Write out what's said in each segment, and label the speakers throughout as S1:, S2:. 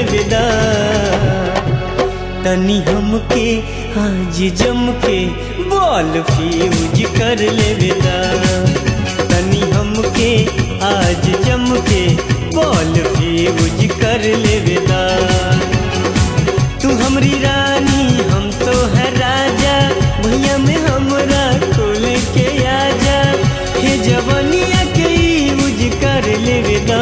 S1: लेवेदा तनी हमके आज जम के बॉल फ्यूज कर लेवेदा तनी हमके आज जम के बॉल फ्यूज कर लेवेदा तू हमरी रानी हम तो है राजा भैया में हमरा खोल के आजा हे जवनिया के यूज कर लेवेदा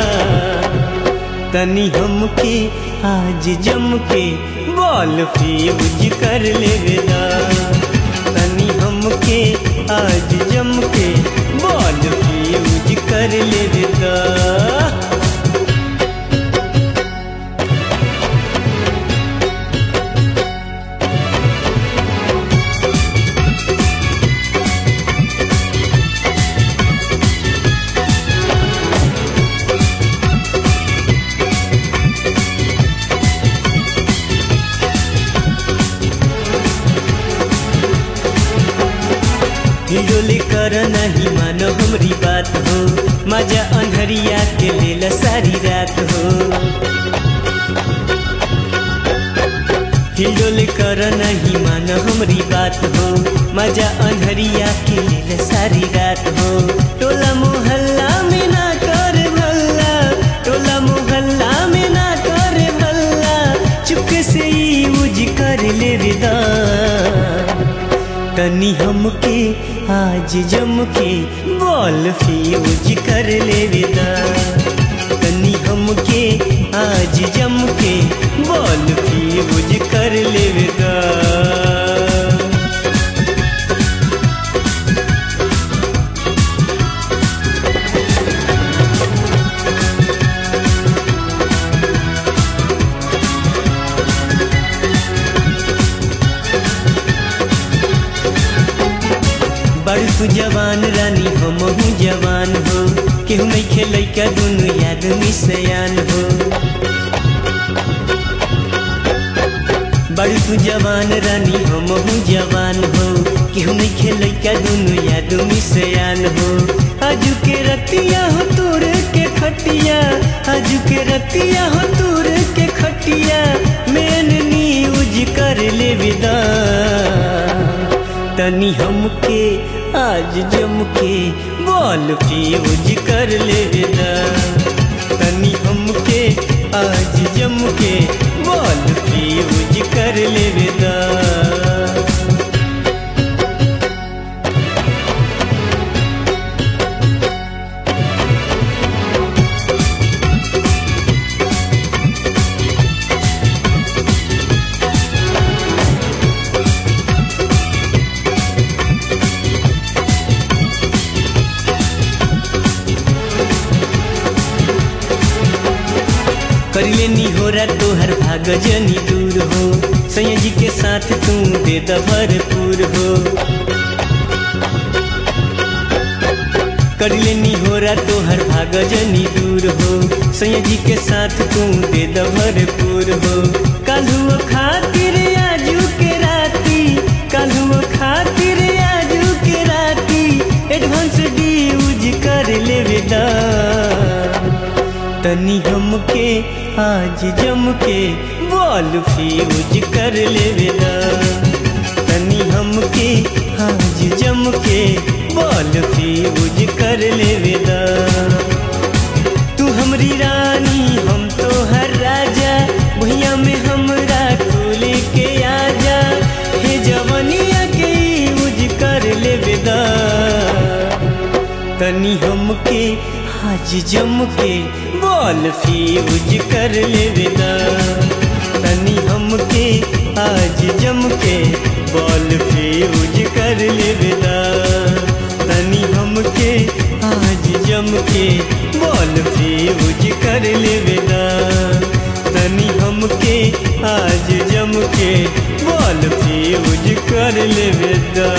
S1: तनी हमके आज जम के बॉल फ्यूज कर लेवेदा तनी हमके आज जम के बॉल फ्यूज कर लेवेदा हिडोली कर नहीं मानो हमरी बात हो मजा अनहरिया के लेल सारी रात हो हिडोली कर नहीं मानो हमरी बात हो मजा अनहरिया के लेल सारी रात हो टोला मोहल्ला में ना कर भल्ला टोला मोहल्ला में ना कर भल्ला चुपके से यूज कर ले विदा तनी हमके आज जम के बॉल फ्यूज कर ले विदा तनी हमके आज जम के बॉल फ्यूज कर ले विदा बड़ तू जवान रानी हम हूँ जवान हो केहू नहीं खेल का दुनू आदमी सयान हो बड़ तू जवान रानी हम हूँ जवान हो केहू नहीं खेल का दुनू आदमी सयान हो आजू के रतिया हो तोर के खटिया आजू के रतिया हो तोर के खटिया मैन न्यूज कर ले विदा तनी हमके आज जम के बॉल फ्यूज कर ले विदा तनी हमके आज जम के बॉल फ्यूज कर ले विदा करिए नी हो रहा तो हर भाग जनी दूर हो सैया जी के साथ तू दे द भरपूर हो करिए नी हो रहा तो हर भाग जनी दूर हो सैया जी के साथ तू दे द भरपूर हो कालू खातिर आजू के राती कालू खातिर आजू के राती एडवांस ड्यूज कर ले विदा तनी हमके आज जम के बॉल फ्यूज कर ले विदा तनी हमके आज जम के बॉल फ्यूज कर ले विदा तू हमरी रानी हम तो हर राजा भैया में हमरा खोले के आजा हे जवनिया के यूज कर ले विदा तनी हमके आज जम के बॉल फ्यूज कर ले विदा तनी हमके आज जम के बॉल फ्यूज कर ले विदा तनी हमके आज जम के बॉल फ्यूज कर ले विदा तनी हमके आज जम के बॉल फ्यूज कर ले विदा